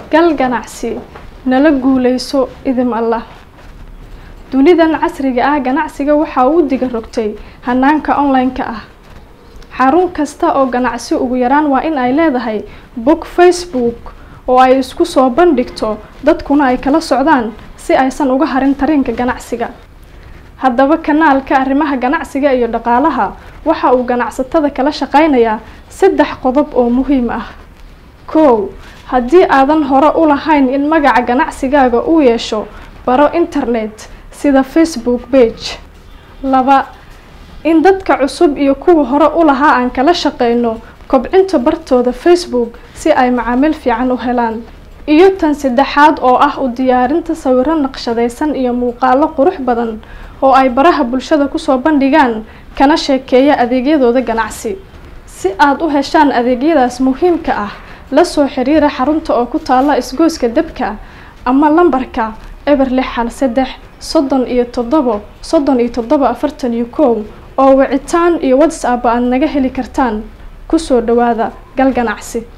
gal ganacsi nala guuleyso idim allah dunidan casriga ah ganacsiga waxaa uu diga rogtay hanaanka online-ka ah xarun kasta oo ganacsi ugu yaraan waa in ay leedahay bog facebook oo ay isku soo bandhigto dadkuna ay kala socdaan si aysan uga harin tariinka ganacsiga haddaba kanaalka arrimaha ganacsiga iyo dhaqaalaha waxa uu ganacsatada kala shaqeynayaa saddex qodob oo muhiim ah kow haddii aadan hore u lahayn in magaca ganacsigaaga uu yeesho baro internet sida facebook page laba in dadka cusub iyo kuwa hore u lahaa aan kala shaqeyno kobcinta bartooda facebook si ay macaamiil fiican u helaan iyo tan saddexaad oo ah u diyaarinta sawiro naqshadaysan iyo muuqaalo qurux badan oo ay baraha bulshada kusoo bandhigaan kana sheekeeya adeegyadooda ganacsi si aada u heshaan adeegyadaas muhiimka ah la soo xiriira xarunta oo ku taalla isgooska debka ama lambarka eber lix hal saddex soddon iyo toddobo soddon iyo toddobo afartan iyo kow oo wicitaan iyo whatsapp aad naga heli kartaan kusoo dhawaada gal ganacsi